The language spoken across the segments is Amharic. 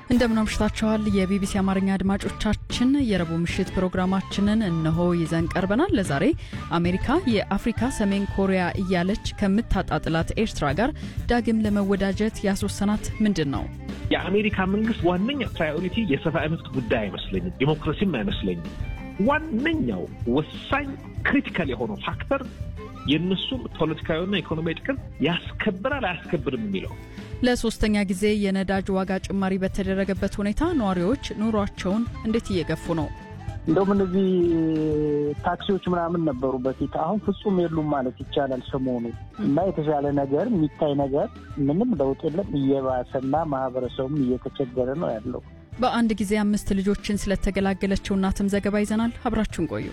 እንደምን አምሽታችኋል። የቢቢሲ አማርኛ አድማጮቻችን የረቡዕ ምሽት ፕሮግራማችንን እነሆ ይዘን ቀርበናል። ለዛሬ አሜሪካ የአፍሪካ ሰሜን ኮሪያ እያለች ከምታጣጥላት ኤርትራ ጋር ዳግም ለመወዳጀት ያስወሰናት ምንድን ነው? የአሜሪካ መንግስት ዋነኛ ፕራዮሪቲ የሰብአዊ መብት ጉዳይ አይመስለኝም፣ ዲሞክራሲም አይመስለኝም። ዋነኛው ወሳኝ ክሪቲካል የሆነው ፋክተር የእነሱም ፖለቲካዊና ኢኮኖሚያዊ ጥቅም ያስከብራል አያስከብርም የሚለው ለሶስተኛ ጊዜ የነዳጅ ዋጋ ጭማሪ በተደረገበት ሁኔታ ነዋሪዎች ኑሯቸውን እንዴት እየገፉ ነው? እንደውም እነዚህ ታክሲዎች ምናምን ነበሩ በፊት፣ አሁን ፍጹም የሉም ማለት ይቻላል ሰሞኑ እና የተሻለ ነገር የሚታይ ነገር ምንም ለውጥ የለም። እየባሰና ማህበረሰቡም እየተቸገረ ነው ያለው። በአንድ ጊዜ አምስት ልጆችን ስለተገላገለችው እናትም ዘገባ ይዘናል። አብራችሁን ቆዩ።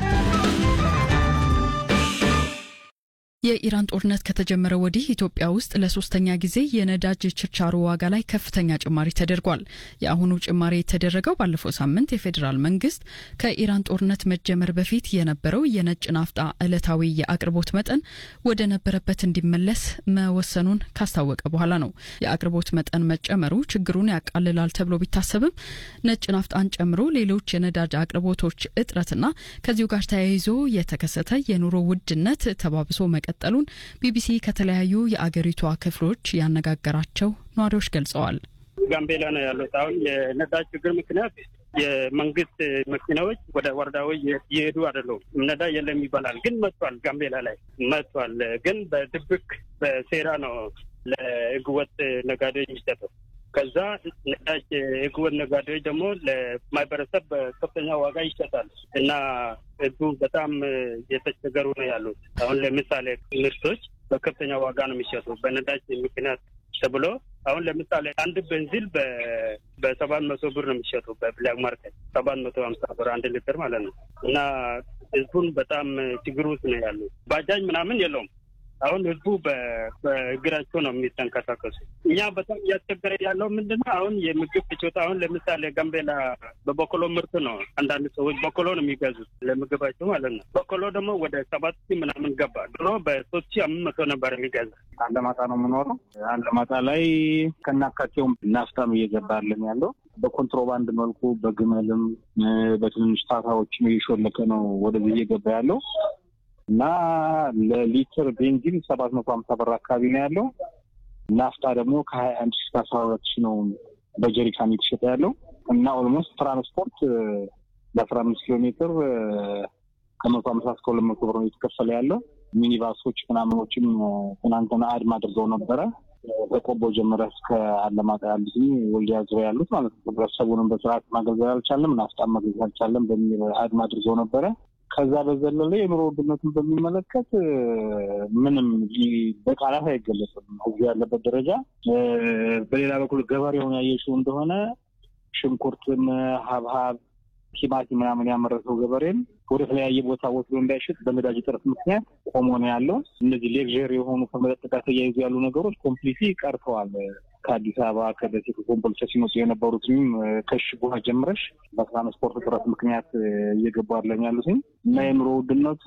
የኢራን ጦርነት ከተጀመረ ወዲህ ኢትዮጵያ ውስጥ ለሶስተኛ ጊዜ የነዳጅ ችርቻሮ ዋጋ ላይ ከፍተኛ ጭማሪ ተደርጓል። የአሁኑ ጭማሪ የተደረገው ባለፈው ሳምንት የፌዴራል መንግስት ከኢራን ጦርነት መጀመር በፊት የነበረው የነጭ ናፍጣ ዕለታዊ የአቅርቦት መጠን ወደ ነበረበት እንዲመለስ መወሰኑን ካስታወቀ በኋላ ነው። የአቅርቦት መጠን መጨመሩ ችግሩን ያቃልላል ተብሎ ቢታሰብም ነጭ ናፍጣን ጨምሮ ሌሎች የነዳጅ አቅርቦቶች እጥረትና ከዚሁ ጋር ተያይዞ የተከሰተ የኑሮ ውድነት ተባብሶ መቀጠሉን ቢቢሲ ከተለያዩ የአገሪቷ ክፍሎች ያነጋገራቸው ነዋሪዎች ገልጸዋል። ጋምቤላ ነው ያሉት። አሁን የነዳጅ ችግር ምክንያት የመንግስት መኪናዎች ወደ ወረዳዎች እየሄዱ አይደሉም። ነዳጅ የለም ይባላል፣ ግን መጥቷል። ጋምቤላ ላይ መጥቷል፣ ግን በድብቅ በሴራ ነው ለህገወጥ ነጋዴዎች የሚሰጠው። ከዛ ነዳጅ ህገወጥ ነጋዴዎች ደግሞ ለማህበረሰብ በከፍተኛ ዋጋ ይሸጣል እና ህዝቡ በጣም የተቸገሩ ነው ያሉት። አሁን ለምሳሌ ምርቶች በከፍተኛ ዋጋ ነው የሚሸጡ በነዳጅ ምክንያት ተብሎ አሁን ለምሳሌ አንድ ቤንዚል በሰባት መቶ ብር ነው የሚሸጡ በብላክ ማርኬት ሰባት መቶ ሀምሳ ብር አንድ ሊትር ማለት ነው እና ህዝቡን በጣም ችግር ውስጥ ነው ያሉት። ባጃጅ ምናምን የለውም። አሁን ህዝቡ በእግራቸው ነው የሚተንቀሳቀሱ። እኛ በጣም እያስቸገረ ያለው ምንድነው? አሁን የምግብ ፍጆታ አሁን ለምሳሌ ጋምቤላ በበቆሎ ምርት ነው። አንዳንድ ሰዎች በቆሎ ነው የሚገዙት ለምግባቸው ማለት ነው። በቆሎ ደግሞ ወደ ሰባት ሺህ ምናምን ገባ። ድሮ በሶስት ሺህ አምስት መቶ ነበር የሚገዛ። አለማጣ ነው የምኖረው። አለማጣ ላይ ከናካቴውም ናፍታም እየገባልን ያለው በኮንትሮባንድ መልኩ በግመልም በትንንሽ ታታዎችም እየሾለከ ነው ወደዚህ እየገባ ያለው እና ለሊትር ቤንዚን ሰባት መቶ ሀምሳ ብር አካባቢ ነው ያለው። ናፍጣ ደግሞ ከሀያ አንድ ሺ እስከ አስራ ሁለት ሺ ነው በጀሪካን የተሸጠ ያለው እና ኦልሞስት ትራንስፖርት ለአስራ አምስት ኪሎ ሜትር ከመቶ ሀምሳ እስከ ሁለት መቶ ብር ነው የተከፈለ ያለው። ሚኒባሶች ምናምኖችም ትናንትና አድማ አድርገው ነበረ ከቆቦ ጀምረ እስከ አለማጣ ያሉት ወልዲያ ዙሪያ ያሉት ማለት ነው። ህብረተሰቡንም በስርዓት ማገልገል አልቻለም፣ ናፍጣ ማገልገል አልቻለም በሚል አድማ አድርገው ነበረ። ከዛ በዘለለ የኑሮ ውድነቱን በሚመለከት ምንም በቃላት አይገለጽም እዚህ ያለበት ደረጃ። በሌላ በኩል ገበሬውን ያየሽው እንደሆነ ሽንኩርትን፣ ሀብሀብ፣ ቲማቲም ምናምን ያመረተው ገበሬን ወደ ተለያየ ቦታ ወስዶ እንዳይሸጥ በነዳጅ እጥረት ምክንያት ቆሞ ነው ያለው። እነዚህ ሌክዥር የሆኑ ከመጠጥ ጋር ተያይዞ ያሉ ነገሮች ኮምፕሊትሊ ቀርተዋል። ከአዲስ አበባ ከደሴ ከኮምቦልቻ ሲመጡ የነበሩትም ከሽጎ ጀምረሽ በትራንስፖርት እጥረት ምክንያት እየገቡ አለን ያሉትኝ እና የኑሮ ውድነቱ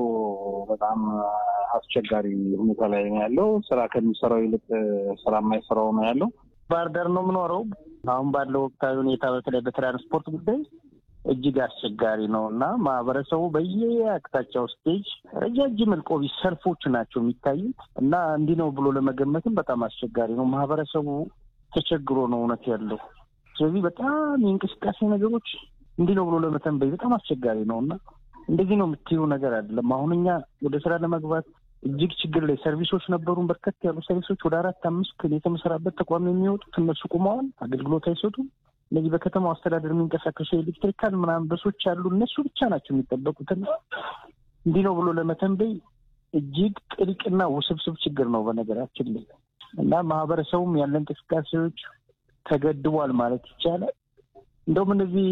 በጣም አስቸጋሪ ሁኔታ ላይ ነው ያለው። ስራ ከሚሰራው ይልቅ ስራ የማይሰራው ነው ያለው። ባህር ዳር ነው የምኖረው። አሁን ባለው ወቅታዊ ሁኔታ በተለይ በትራንስፖርት ጉዳይ እጅግ አስቸጋሪ ነው እና ማህበረሰቡ በየአቅጣጫው ስቴጅ ረጃጅም እልቆቢ ሰልፎች ናቸው የሚታዩት እና እንዲህ ነው ብሎ ለመገመትም በጣም አስቸጋሪ ነው። ማህበረሰቡ ተቸግሮ ነው እውነት ያለው። ስለዚህ በጣም የእንቅስቃሴ ነገሮች እንዲህ ነው ብሎ ለመተንበይ በጣም አስቸጋሪ ነው እና እንደዚህ ነው የምትይው ነገር አይደለም። አሁን እኛ ወደ ስራ ለመግባት እጅግ ችግር ላይ ሰርቪሶች ነበሩን። በርከት ያሉ ሰርቪሶች ወደ አራት አምስት የተመሰራበት ተቋም የሚወጡት እነሱ ቁመዋል፣ አገልግሎት አይሰጡም። እነዚህ በከተማው አስተዳደር የሚንቀሳቀሱ ኤሌክትሪካል ምናምን በሶች አሉ። እነሱ ብቻ ናቸው የሚጠበቁትና እንዲህ ነው ብሎ ለመተንበይ እጅግ ጥልቅና ውስብስብ ችግር ነው በነገራችን ላይ እና ማህበረሰቡም ያለ እንቅስቃሴዎች ተገድቧል ማለት ይቻላል። እንደውም እነዚህ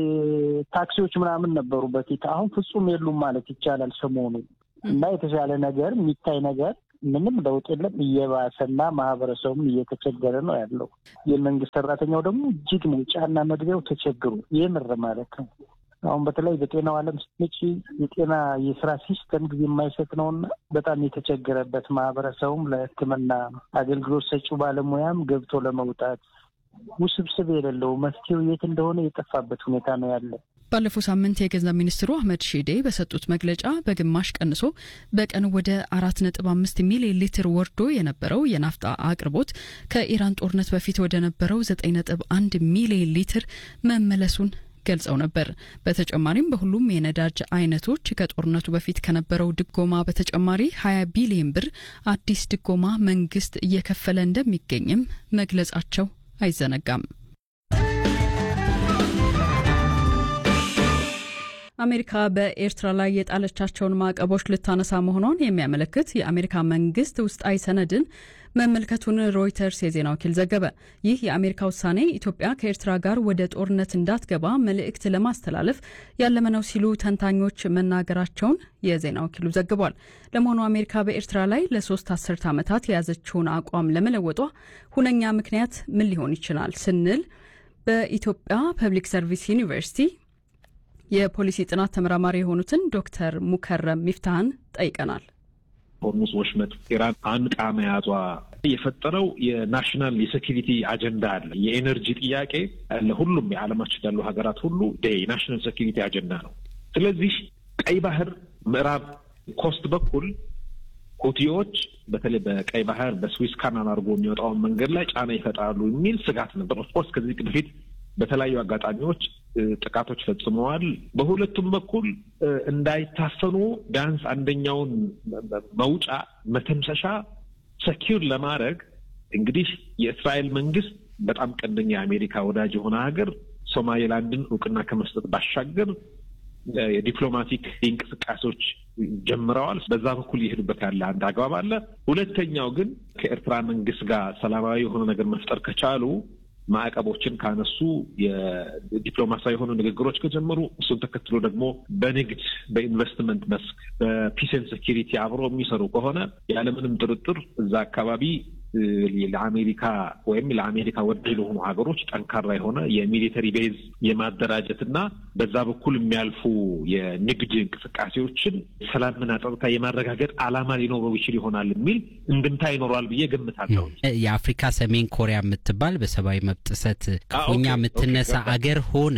ታክሲዎች ምናምን ነበሩ በፊት፣ አሁን ፍጹም የሉም ማለት ይቻላል ሰሞኑ እና የተሻለ ነገር የሚታይ ነገር ምንም ለውጥ የለም። እየባሰና ማህበረሰቡም እየተቸገረ ነው ያለው። የመንግስት ሰራተኛው ደግሞ እጅግ መውጫና መግቢያው ተቸግሮ የምር ማለት ነው። አሁን በተለይ በጤናው ዓለም ስትመጪ የጤና የስራ ሲስተም ጊዜ የማይሰጥ ነውና በጣም የተቸገረበት ማህበረሰቡም ለሕክምና አገልግሎት ሰጪው ባለሙያም ገብቶ ለመውጣት ውስብስብ የሌለው መፍትሄው የት እንደሆነ የጠፋበት ሁኔታ ነው ያለ። ባለፈው ሳምንት የገንዘብ ሚኒስትሩ አህመድ ሺዴ በሰጡት መግለጫ በግማሽ ቀንሶ በቀን ወደ አራት ነጥብ አምስት ሚሊዮን ሊትር ወርዶ የነበረው የናፍጣ አቅርቦት ከኢራን ጦርነት በፊት ወደ ነበረው ዘጠኝ ነጥብ አንድ ሚሊዮን ሊትር መመለሱን ገልጸው ነበር። በተጨማሪም በሁሉም የነዳጅ አይነቶች ከጦርነቱ በፊት ከነበረው ድጎማ በተጨማሪ 20 ቢሊዮን ብር አዲስ ድጎማ መንግስት እየከፈለ እንደሚገኝም መግለጻቸው አይዘነጋም። አሜሪካ በኤርትራ ላይ የጣለቻቸውን ማዕቀቦች ልታነሳ መሆኗን የሚያመለክት የአሜሪካ መንግስት ውስጣዊ ሰነድን መመልከቱን ሮይተርስ የዜና ወኪል ዘገበ። ይህ የአሜሪካ ውሳኔ ኢትዮጵያ ከኤርትራ ጋር ወደ ጦርነት እንዳትገባ መልእክት ለማስተላለፍ ያለመ ነው ሲሉ ተንታኞች መናገራቸውን የዜና ወኪሉ ዘግቧል። ለመሆኑ አሜሪካ በኤርትራ ላይ ለሶስት አስርት ዓመታት የያዘችውን አቋም ለመለወጧ ሁነኛ ምክንያት ምን ሊሆን ይችላል ስንል በኢትዮጵያ ፐብሊክ ሰርቪስ ዩኒቨርሲቲ የፖሊሲ ጥናት ተመራማሪ የሆኑትን ዶክተር ሙከረም ሚፍታህን ጠይቀናል። ሆርሙዝ ወሽመጥ ኢራን አንቃ መያዟ የፈጠረው የናሽናል የሴኪሪቲ አጀንዳ አለ። የኤነርጂ ጥያቄ ለሁሉም የዓለማችን ያሉ ሀገራት ሁሉ የናሽናል ሴኪሪቲ አጀንዳ ነው። ስለዚህ ቀይ ባህር ምዕራብ ኮስት በኩል ሁቲዎች በተለይ በቀይ ባህር በስዊስ ካናል አድርጎ የሚወጣውን መንገድ ላይ ጫና ይፈጥራሉ የሚል ስጋት ነበር። ኦፍኮርስ ከዚህ በፊት በተለያዩ አጋጣሚዎች ጥቃቶች ፈጽመዋል። በሁለቱም በኩል እንዳይታፈኑ ቢያንስ አንደኛውን መውጫ መተንፈሻ ሰኪር ለማድረግ እንግዲህ የእስራኤል መንግስት በጣም ቀንደኛ የአሜሪካ ወዳጅ የሆነ ሀገር ሶማሌላንድን እውቅና ከመስጠት ባሻገር የዲፕሎማቲክ እንቅስቃሴዎች ጀምረዋል። በዛ በኩል እየሄዱበት ያለ አንድ አግባብ አለ። ሁለተኛው ግን ከኤርትራ መንግስት ጋር ሰላማዊ የሆነ ነገር መፍጠር ከቻሉ ማዕቀቦችን ካነሱ የዲፕሎማሲያዊ የሆኑ ንግግሮች ከጀመሩ እሱን ተከትሎ ደግሞ በንግድ በኢንቨስትመንት መስክ በፒስን ሴኪሪቲ አብሮ የሚሰሩ ከሆነ ያለምንም ጥርጥር እዛ አካባቢ ለአሜሪካ ወይም ለአሜሪካ ወዳጅ ለሆኑ ሀገሮች ጠንካራ የሆነ የሚሊተሪ ቤዝ የማደራጀት እና በዛ በኩል የሚያልፉ የንግድ እንቅስቃሴዎችን ሰላምና ጸጥታ የማረጋገጥ ዓላማ ሊኖረው ይችል ይሆናል የሚል እንድምታ ይኖረዋል ብዬ ገምታለሁ። የአፍሪካ ሰሜን ኮሪያ የምትባል በሰብአዊ መብት ጥሰት ክፉኛ የምትነሳ አገር ሆና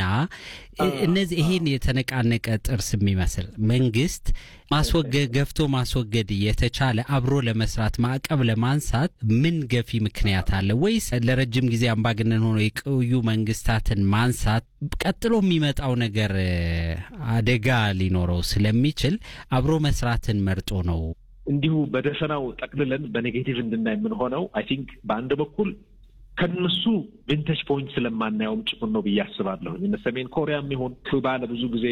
እነዚህ ይሄን የተነቃነቀ ጥርስ የሚመስል መንግስት ማስወገድ ገፍቶ ማስወገድ የተቻለ አብሮ ለመስራት ማዕቀብ ለማንሳት ምን ገፊ ምክንያት አለ? ወይስ ለረጅም ጊዜ አምባገነን ሆኖ የቆዩ መንግስታትን ማንሳት ቀጥሎ የሚመጣው ነገር አደጋ ሊኖረው ስለሚችል አብሮ መስራትን መርጦ ነው? እንዲሁ በደፈናው ጠቅልለን በኔጌቲቭ እንድናይ የምንሆነው አይ ቲንክ በአንድ በኩል ከነሱ ቪንቴጅ ፖይንት ስለማናየውም ጭምር ነው ብዬ አስባለሁ። እነ ሰሜን ኮሪያም ይሁን ኩባ ለብዙ ጊዜ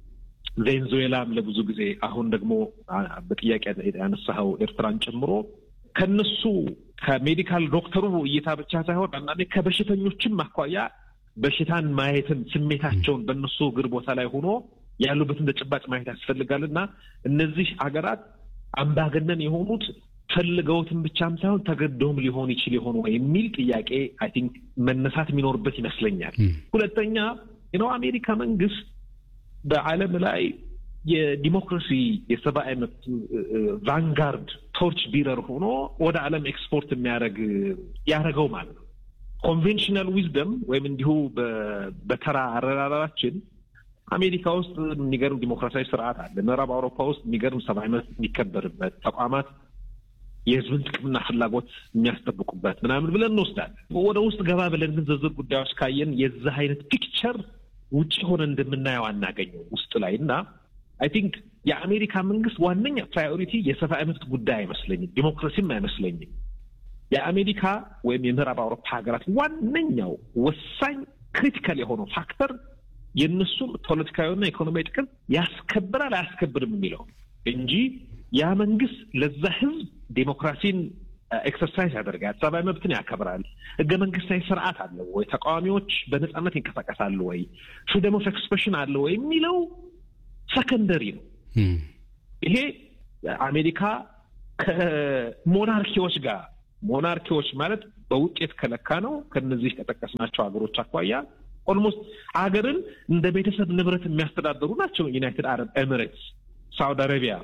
ቬንዙዌላም ለብዙ ጊዜ አሁን ደግሞ በጥያቄ ያነሳኸው ኤርትራን ጨምሮ ከነሱ ከሜዲካል ዶክተሩ እይታ ብቻ ሳይሆን አንዳንዴ ከበሽተኞችም አኳያ በሽታን ማየትን ስሜታቸውን በእነሱ እግር ቦታ ላይ ሆኖ ያሉበትን ተጨባጭ ማየት ያስፈልጋል እና እነዚህ ሀገራት አምባገነን የሆኑት ፈልገውትን ብቻም ሳይሆን ተገደውም ሊሆን ይችል የሆኑ የሚል ጥያቄ አይ ቲንክ መነሳት የሚኖርበት ይመስለኛል። ሁለተኛ ነው አሜሪካ መንግስት በዓለም ላይ የዲሞክራሲ የሰብአዊ መብት ቫንጋርድ ቶርች ቢረር ሆኖ ወደ ዓለም ኤክስፖርት የሚያደርግ ያደረገው ማለት ነው። ኮንቬንሽናል ዊዝደም ወይም እንዲሁ በተራ አረራራችን አሜሪካ ውስጥ የሚገርም ዲሞክራሲያዊ ስርዓት አለ። ምዕራብ አውሮፓ ውስጥ የሚገርም ሰብአዊ መብት የሚከበርበት ተቋማት የህዝብን ጥቅምና ፍላጎት የሚያስጠብቁበት ምናምን ብለን እንወስዳለን። ወደ ውስጥ ገባ ብለን ግን ዝርዝር ጉዳዮች ካየን የዚህ አይነት ፒክቸር ውጭ ሆነ እንደምናየው አናገኘው ውስጥ ላይ እና አይ ቲንክ የአሜሪካ መንግስት ዋነኛ ፕራዮሪቲ የሰብአዊ መብት ጉዳይ አይመስለኝም፣ ዲሞክራሲም አይመስለኝም። የአሜሪካ ወይም የምዕራብ አውሮፓ ሀገራት ዋነኛው ወሳኝ ክሪቲካል የሆነው ፋክተር የእነሱም ፖለቲካዊና ኢኮኖሚያዊ ጥቅም ያስከብራል አያስከብርም የሚለው እንጂ ያ መንግስት ለዛ ህዝብ ዴሞክራሲን ኤክሰርሳይዝ ያደርጋል፣ ሰብአዊ መብትን ያከብራል፣ ህገ መንግስታዊ ስርዓት አለ ወይ፣ ተቃዋሚዎች በነጻነት ይንቀሳቀሳሉ ወይ፣ ፍሪደም ኦፍ ኤክስፕሬሽን አለ ወይ የሚለው ሰከንደሪ ነው። ይሄ አሜሪካ ከሞናርኪዎች ጋር ሞናርኪዎች ማለት በውጤት ከለካ ነው ከነዚህ ከጠቀስናቸው ሀገሮች አኳያ ኦልሞስት ሀገርን እንደ ቤተሰብ ንብረት የሚያስተዳድሩ ናቸው። ዩናይትድ አረብ ኤሚሬትስ፣ ሳውዲ አረቢያ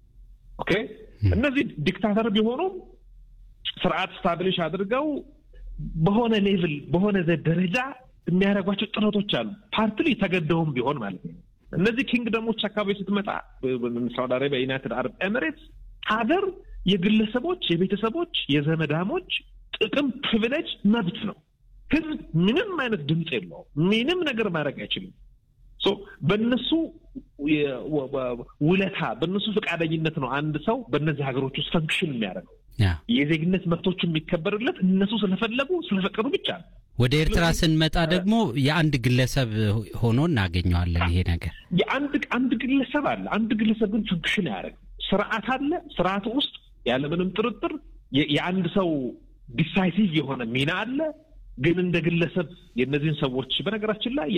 ኦኬ። እነዚህ ዲክታተር ቢሆኑም ስርዓት ስታብሊሽ አድርገው በሆነ ሌቭል በሆነ ደረጃ የሚያደርጓቸው ጥረቶች አሉ። ፓርትሊ ተገደውም ቢሆን ማለት ነው። እነዚህ ኪንግደሞች አካባቢ ስትመጣ ሳውዲ አረቢያ፣ ዩናይትድ አረብ ኤሚሬትስ ሀገር የግለሰቦች፣ የቤተሰቦች፣ የዘመዳሞች ጥቅም ፕሪቪሌጅ መብት ነው። ህዝብ ምንም አይነት ድምፅ የለውም። ምንም ነገር ማድረግ አይችልም። በእነሱ ውለታ በእነሱ ፈቃደኝነት ነው አንድ ሰው በእነዚህ ሀገሮች ውስጥ ፈንክሽን የሚያደርገው። የዜግነት መብቶቹ የሚከበርለት እነሱ ስለፈለጉ ስለፈቀዱ ብቻ ነው። ወደ ኤርትራ ስንመጣ ደግሞ የአንድ ግለሰብ ሆኖ እናገኘዋለን። ይሄ ነገር የአንድ አንድ ግለሰብ አለ። አንድ ግለሰብ ግን ፈንክሽን አያደርግም። ስርዓት አለ። ስርዓቱ ውስጥ ያለምንም ጥርጥር የአንድ ሰው ዲሳይሲቭ የሆነ ሚና አለ። ግን እንደ ግለሰብ የእነዚህን ሰዎች በነገራችን ላይ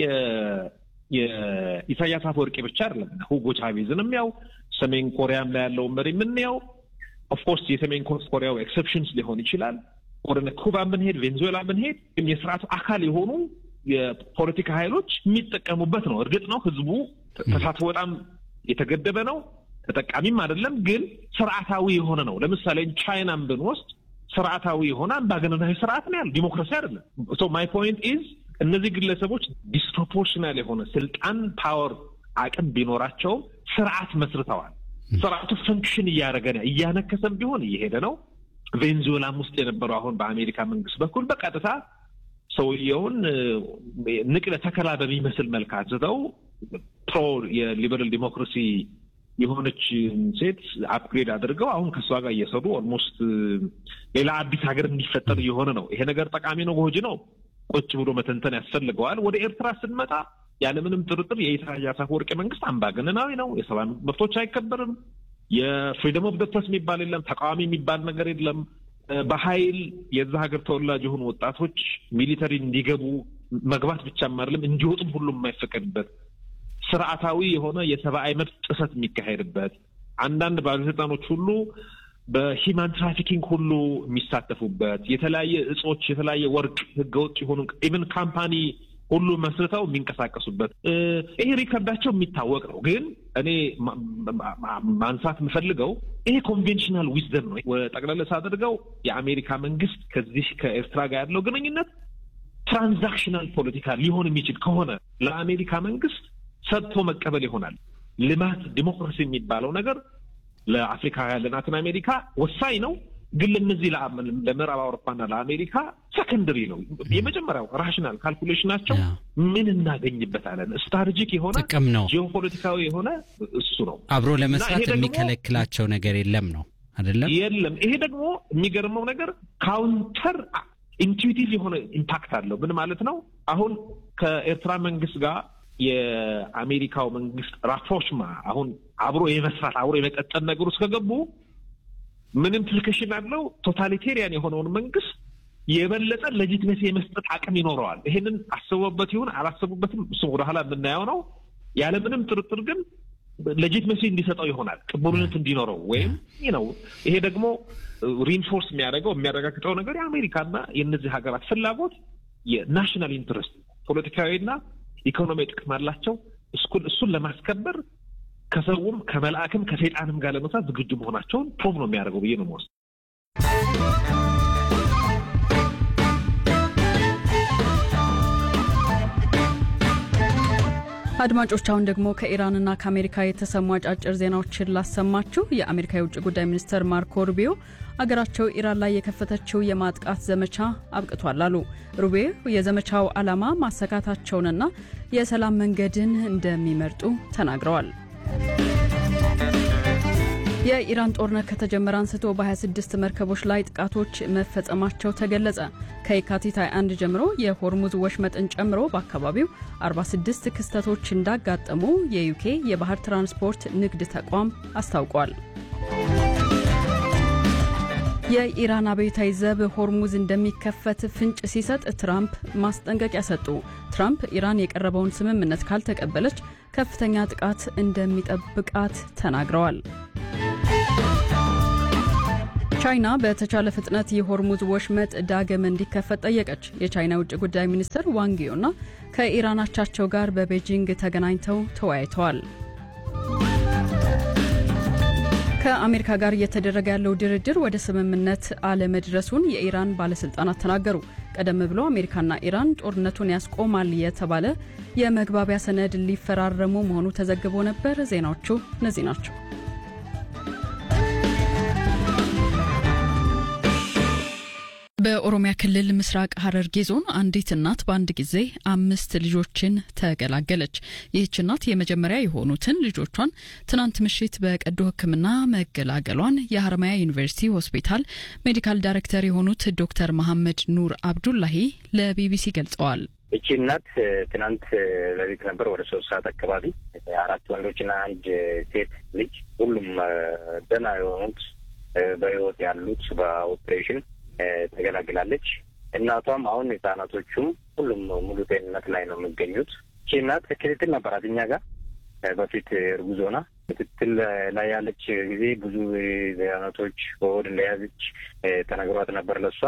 የኢሳያስ አፈወርቂ ብቻ አይደለም ሁጎ ቻቬዝንም ያው ሰሜን ኮሪያም ላይ ያለውን መሪ የምንያው ኦፍኮርስ የሰሜን ኮሪያው ኤክሰፕሽንስ ሊሆን ይችላል። ወደ ኩባ ብንሄድ፣ ቬንዙዌላ ብንሄድ ግን የስርዓቱ አካል የሆኑ የፖለቲካ ኃይሎች የሚጠቀሙበት ነው። እርግጥ ነው ህዝቡ ተሳትፎ በጣም የተገደበ ነው፣ ተጠቃሚም አይደለም። ግን ስርዓታዊ የሆነ ነው። ለምሳሌ ቻይናን ብንወስድ ስርዓታዊ የሆነ አምባገነናዊ ስርዓት ነው ያለ፣ ዲሞክራሲ አይደለም። ሶ ማይ ፖይንት ኢዝ እነዚህ ግለሰቦች ዲስፕሮፖርሽናል የሆነ ስልጣን፣ ፓወር፣ አቅም ቢኖራቸውም ስርዓት መስርተዋል። ስርዓቱ ፈንክሽን እያደረገ ነው። እያነከሰም ቢሆን እየሄደ ነው። ቬንዙዌላም ውስጥ የነበረው አሁን በአሜሪካ መንግስት በኩል በቀጥታ ሰውየውን ንቅለ ተከላ በሚመስል መልክ አንስተው ፕሮ የሊበራል ዲሞክራሲ የሆነች ሴት አፕግሬድ አድርገው አሁን ከእሷ ጋር እየሰሩ ኦልሞስት ሌላ አዲስ ሀገር እንዲፈጠር እየሆነ ነው። ይሄ ነገር ጠቃሚ ነው፣ ጎጂ ነው፣ ቁጭ ብሎ መተንተን ያስፈልገዋል። ወደ ኤርትራ ስንመጣ ያለምንም ጥርጥር የኢሳያስ አፈወርቂ መንግስት አምባገነናዊ ነው። የሰብአዊ መብቶች አይከበርም። የፍሪደም ኦፍ ደ ፕሬስ የሚባል የለም። ተቃዋሚ የሚባል ነገር የለም። በኃይል የዛ ሀገር ተወላጅ የሆኑ ወጣቶች ሚሊተሪ እንዲገቡ መግባት ብቻም አይደለም እንዲወጡም ሁሉም የማይፈቀድበት ስርዓታዊ የሆነ የሰብአዊ መብት ጥሰት የሚካሄድበት አንዳንድ ባለስልጣኖች ሁሉ በሂማን ትራፊኪንግ ሁሉ የሚሳተፉበት የተለያየ እጾች፣ የተለያየ ወርቅ ህገወጥ የሆኑ ኢቨን ካምፓኒ ሁሉ መስርተው የሚንቀሳቀሱበት ይሄ ሪከርዳቸው የሚታወቅ ነው። ግን እኔ ማንሳት የምፈልገው ይሄ ኮንቬንሽናል ዊዝደም ነው። ጠቅለል ሳደርገው የአሜሪካ መንግስት ከዚህ ከኤርትራ ጋር ያለው ግንኙነት ትራንዛክሽናል ፖለቲካ ሊሆን የሚችል ከሆነ ለአሜሪካ መንግስት ሰጥቶ መቀበል ይሆናል። ልማት፣ ዲሞክራሲ የሚባለው ነገር ለአፍሪካ ለላቲን አሜሪካ ወሳኝ ነው። ግን ለነዚህ ለምዕራብ አውሮፓና ለአሜሪካ ሰከንደሪ ነው። የመጀመሪያው ራሽናል ካልኩሌሽናቸው ምን እናገኝበታለን፣ ስትራቴጂክ የሆነ ጥቅም ነው፣ ጂኦፖለቲካዊ የሆነ እሱ ነው። አብሮ ለመስራት የሚከለክላቸው ነገር የለም ነው አይደለም? የለም። ይሄ ደግሞ የሚገርመው ነገር ካውንተር ኢንቱዊቲቭ የሆነ ኢምፓክት አለው። ምን ማለት ነው? አሁን ከኤርትራ መንግስት ጋር የአሜሪካው መንግስት ራፕሮችማ አሁን አብሮ የመስራት አብሮ የመቀጠል ነገር ውስጥ ከገቡ ምን ኢምፕሊኬሽን አለው? ቶታሊቴሪያን የሆነውን መንግስት የበለጠ ሌጂትሜሲ የመስጠት አቅም ይኖረዋል። ይሄንን አስበበት ይሁን አላሰቡበትም፣ እሱም ወደኋላ የምናየው ነው። ያለምንም ጥርጥር ግን ሌጂትሜሲ እንዲሰጠው ይሆናል፣ ቅቡልነት እንዲኖረው ወይም ነው። ይሄ ደግሞ ሪንፎርስ የሚያደርገው የሚያረጋግጠው ነገር የአሜሪካና የእነዚህ ሀገራት ፍላጎት የናሽናል ኢንትረስት ፖለቲካዊና ኢኮኖሚያዊ ጥቅም አላቸው። እሱን ለማስከበር ከሰውም ከመልአክም ከሰይጣንም ጋር ለመስራት ዝግጁ መሆናቸውን ፕሮቭ ነው የሚያደርገው ብዬ ነው የምወስደው። አድማጮች አሁን ደግሞ ከኢራንና ከአሜሪካ የተሰሙ አጫጭር ዜናዎችን ላሰማችሁ። የአሜሪካ የውጭ ጉዳይ ሚኒስትር ማርኮ ሩቢዮ አገራቸው ኢራን ላይ የከፈተችው የማጥቃት ዘመቻ አብቅቷል አሉ። ሩቢዮ የዘመቻው ዓላማ ማሰካታቸውንና የሰላም መንገድን እንደሚመርጡ ተናግረዋል። የኢራን ጦርነት ከተጀመረ አንስቶ በ26 መርከቦች ላይ ጥቃቶች መፈጸማቸው ተገለጸ። ከየካቲት 21 ጀምሮ የሆርሙዝ ወሽመጥን ጨምሮ በአካባቢው 46 ክስተቶች እንዳጋጠሙ የዩኬ የባህር ትራንስፖርት ንግድ ተቋም አስታውቋል። የኢራን አብዮታዊ ዘብ ሆርሙዝ እንደሚከፈት ፍንጭ ሲሰጥ ትራምፕ ማስጠንቀቂያ ሰጡ። ትራምፕ ኢራን የቀረበውን ስምምነት ካልተቀበለች ከፍተኛ ጥቃት እንደሚጠብቃት ተናግረዋል። ቻይና በተቻለ ፍጥነት የሆርሙዝ ወሽመጥ ዳግም እንዲከፈት ጠየቀች። የቻይና ውጭ ጉዳይ ሚኒስትር ዋንጊዮና ከኢራን አቻቸው ጋር በቤጂንግ ተገናኝተው ተወያይተዋል። ከአሜሪካ ጋር እየተደረገ ያለው ድርድር ወደ ስምምነት አለመድረሱን የኢራን ባለስልጣናት ተናገሩ። ቀደም ብሎ አሜሪካና ኢራን ጦርነቱን ያስቆማል የተባለ የመግባቢያ ሰነድ ሊፈራረሙ መሆኑ ተዘግቦ ነበር። ዜናዎቹ እነዚህ ናቸው። በኦሮሚያ ክልል ምስራቅ ሐረርጌ ዞን አንዲት እናት በአንድ ጊዜ አምስት ልጆችን ተገላገለች። ይህች እናት የመጀመሪያ የሆኑትን ልጆቿን ትናንት ምሽት በቀዶ ሕክምና መገላገሏን የሀረማያ ዩኒቨርሲቲ ሆስፒታል ሜዲካል ዳይሬክተር የሆኑት ዶክተር መሐመድ ኑር አብዱላሂ ለቢቢሲ ገልጸዋል። እቺ እናት ትናንት ሌሊት ነበር ወደ ሶስት ሰዓት አካባቢ አራት ወንዶችና አንድ ሴት ልጅ ሁሉም ደህና የሆኑት በህይወት ያሉት በኦፕሬሽን ተገላግላለች። እናቷም አሁን ህጻናቶቹም ሁሉም ሙሉ ጤንነት ላይ ነው የሚገኙት። ይቺ እናት ክትትል ነበራት እኛ ጋር በፊት እርጉዝ ሆና ክትትል ላይ ያለች ጊዜ ብዙ ህጻናቶች በሆድ እንደያዘች ተነግሯት ነበር ለሷ።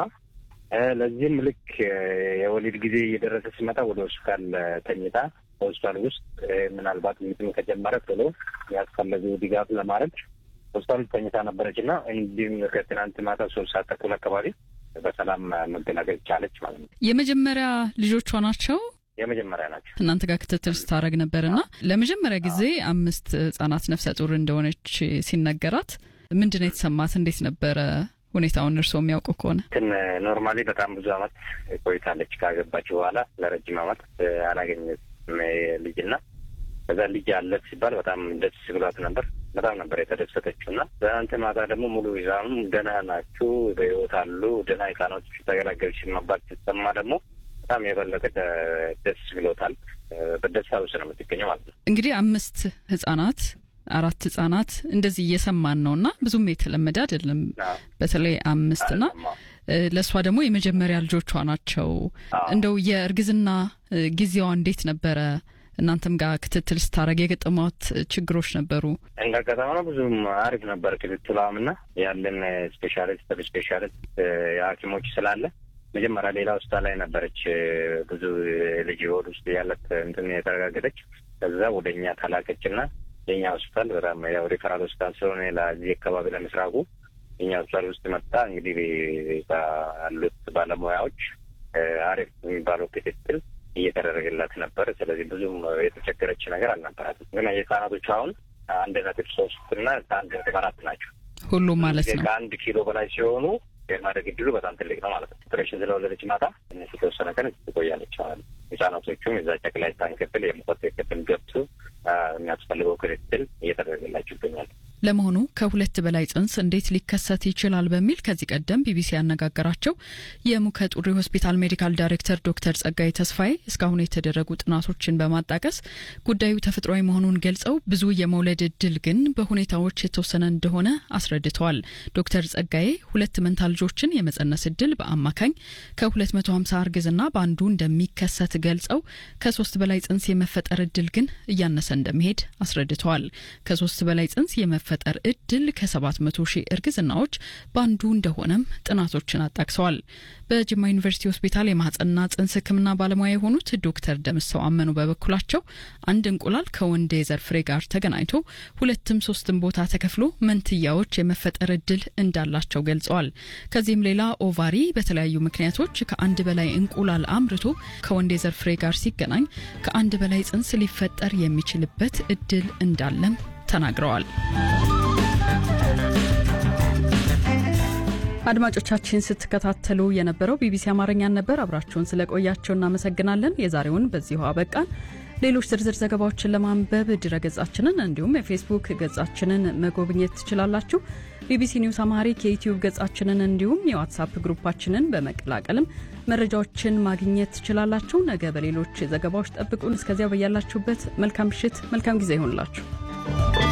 ለዚህም ልክ የወሊድ ጊዜ እየደረሰ ሲመጣ ወደ ሆስፒታል ተኝታ በሆስፒታል ውስጥ ምናልባት ምጥም ከጀመረ ቶሎ ያስፈለገው ድጋፍ ለማድረግ ሆስፒታል ተኝታ ነበረች እና እንዲሁም ከትናንት ማታ ሶስት ሰዓት ተኩል አካባቢ በሰላም መገላገል ቻለች ማለት ነው። የመጀመሪያ ልጆቿ ናቸው። የመጀመሪያ ናቸው። እናንተ ጋር ክትትል ስታደረግ ነበርና ለመጀመሪያ ጊዜ አምስት ህጻናት ነፍሰ ጡር እንደሆነች ሲነገራት ምንድን ነው የተሰማት? እንዴት ነበረ ሁኔታውን እርስዎ የሚያውቁ ከሆነ? እንትን ኖርማሊ በጣም ብዙ አመት ቆይታለች ካገባች በኋላ ለረጅም አመት አላገኘችም ልጅና ከዛ ልጅ አለ ሲባል በጣም ደስ ብሏት ነበር። በጣም ነበር የተደሰተችው እና ትናንት ማታ ደግሞ ሙሉ ህፃኑ ደህና ናችሁ፣ በህይወት አሉ፣ ደህና ህፃኖች ተገላገልሽ መባል ሲሰማ ደግሞ በጣም የበለጠ ደስ ብሎታል። በደስታ ውስጥ ነው የምትገኘው ማለት ነው። እንግዲህ አምስት ህጻናት አራት ህጻናት እንደዚህ እየሰማን ነው እና ብዙም የተለመደ አይደለም። በተለይ አምስት ና ለእሷ ደግሞ የመጀመሪያ ልጆቿ ናቸው። እንደው የእርግዝና ጊዜዋ እንዴት ነበረ? እናንተም ጋር ክትትል ስታደረግ የገጠሟት ችግሮች ነበሩ? እንደ አጋጣሚ ነው ብዙም አሪፍ ነበር ክትትሏም እና ያለን ስፔሻሊስት ሰብ ስፔሻሊስት የሐኪሞች ስላለ መጀመሪያ ሌላ ሆስፒታል ላይ ነበረች ብዙ ልጅ ሆድ ውስጥ ያለት እንትን የተረጋገጠች። ከዛ ወደ እኛ ተላከች እና የኛ ሆስፒታል በጣም ያው ሪፈራል ሆስፒታል ስለሆነ ለዚህ አካባቢ ለምስራቁ የኛ ሆስፒታል ውስጥ መጣ። እንግዲህ ያሉት ባለሙያዎች አሪፍ የሚባለው ክትትል እየተደረገላት ነበር። ስለዚህ ብዙም የተቸገረች ነገር አልነበራትም። ግን የህጻናቶቹ አሁን አንድ ነጥብ ሶስት እና አንድ ነጥብ አራት ናቸው። ሁሉም ማለት ነው። ከአንድ ኪሎ በላይ ሲሆኑ የማደግ እድሉ በጣም ትልቅ ነው ማለት ነው። ኦፕሬሽን ስለወለደች ማታ ትንሽ የተወሰነ ቀን ትቆያለች ማለት ነው። ህጻናቶቹም የዛ ጨቅላ ህጻን ክፍል የሙቀት ክፍል ገብቶ የሚያስፈልገው ክትትል እየተደረገላቸው ይገኛል። ለመሆኑ ከሁለት በላይ ጽንስ እንዴት ሊከሰት ይችላል በሚል ከዚህ ቀደም ቢቢሲ ያነጋገራቸው የሙከ ጡሪ ሆስፒታል ሜዲካል ዳይሬክተር ዶክተር ጸጋይ ተስፋዬ እስካሁን የተደረጉ ጥናቶችን በማጣቀስ ጉዳዩ ተፈጥሯዊ መሆኑን ገልጸው ብዙ የመውለድ እድል ግን በሁኔታዎች የተወሰነ እንደሆነ አስረድተዋል። ዶክተር ጸጋዬ ሁለት መንታ ልጆችን የመጸነስ እድል በአማካኝ ከ250 እርግዝና በአንዱ እንደሚከሰት ገልጸው ከሶስት በላይ ጽንስ የመፈጠር እድል ግን እያነሰ እንደሚሄድ አስረድተዋል። ከሶስት በላይ ጽንስ የመፈጠር እድል ከ700 ሺህ እርግዝናዎች በአንዱ እንደሆነም ጥናቶችን አጣቅሰዋል። በጅማ ዩኒቨርሲቲ ሆስፒታል የማህጸንና ጽንስ ሕክምና ባለሙያ የሆኑት ዶክተር ደምሰው አመኑ በበኩላቸው አንድ እንቁላል ከወንድ የዘር ፍሬ ጋር ተገናኝቶ ሁለትም ሶስትም ቦታ ተከፍሎ መንትያዎች የመፈጠር እድል እንዳላቸው ገልጸዋል። ከዚህም ሌላ ኦቫሪ በተለያዩ ምክንያቶች ከአንድ በላይ እንቁላል አምርቶ ከወንድ የዘር ፍሬ ጋር ሲገናኝ ከአንድ በላይ ጽንስ ሊፈጠር የሚችልበት እድል እንዳለም ተናግረዋል። አድማጮቻችን ስትከታተሉ የነበረው ቢቢሲ አማርኛን ነበር። አብራችሁን ስለቆያቸው እናመሰግናለን። የዛሬውን በዚሁ አበቃን። ሌሎች ዝርዝር ዘገባዎችን ለማንበብ ድረገጻችንን እንዲሁም የፌስቡክ ገጻችንን መጎብኘት ትችላላችሁ። ቢቢሲ ኒውስ አማሪክ የዩትዩብ ገጻችንን እንዲሁም የዋትሳፕ ግሩፓችንን በመቀላቀልም መረጃዎችን ማግኘት ትችላላችሁ። ነገ በሌሎች ዘገባዎች ጠብቁን። እስከዚያ በያላችሁበት መልካም ምሽት፣ መልካም ጊዜ ይሆንላችሁ።